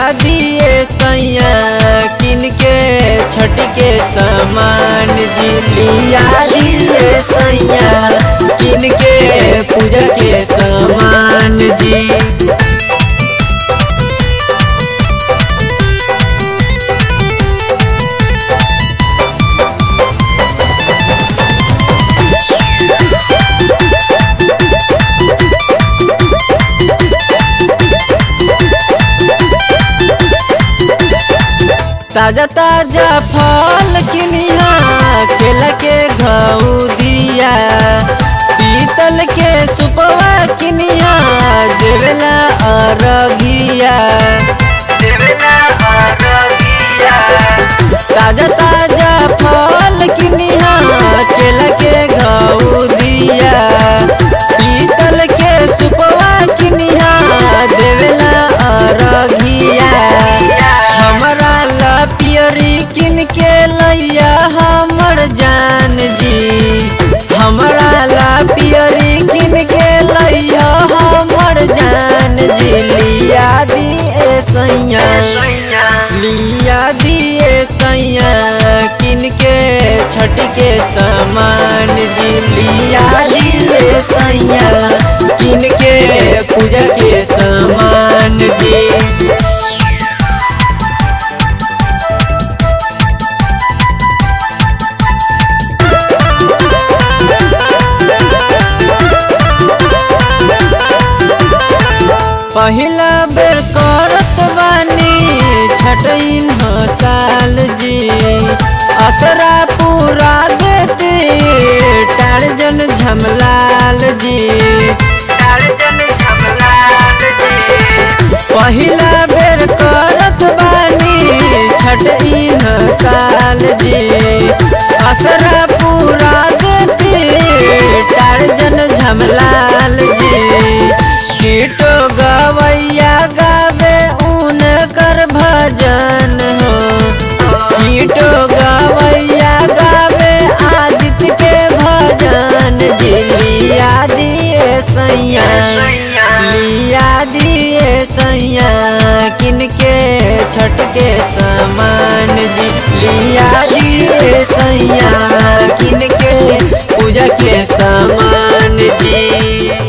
दिए सैया किन के छठ के सामान जी लिया दिए सैया किन के पूजा के सामान जी ताजा ताजा फल किनिहा केला के घऊ दिया पीतल के सुपवा किनिहा देवेला अरगिया ताजा ताजा फल किनिहा केला के घऊ दिया पीतल के सुपवा किनिहा देवेला अरगिया हमरा ला पियरी किन के लैया हमर जान जी हमरा ला पियरी किन के लैया हमर जान जी लिया दिए सैया लिया दिए सैया किन के छठ के सामान जी लिया दिए सैया किन के पूजा के सामान जी पहिला बेर करत बानी छठइन हो साल जी असरा पूरा देते टारजन झमलाल जी पहिला बेर करत बानी छठइन साल जी असरा पूरा देते टारजन झमलाल जी कीटो गवैया गावे उन कर भजन हो कीटो गवैया गावे आदित्य के भजन जी लिया दिए सैया लिया दिए सैया किनके छठ के सामान जी लिया दिए सैया किनके पूजा के सामान जी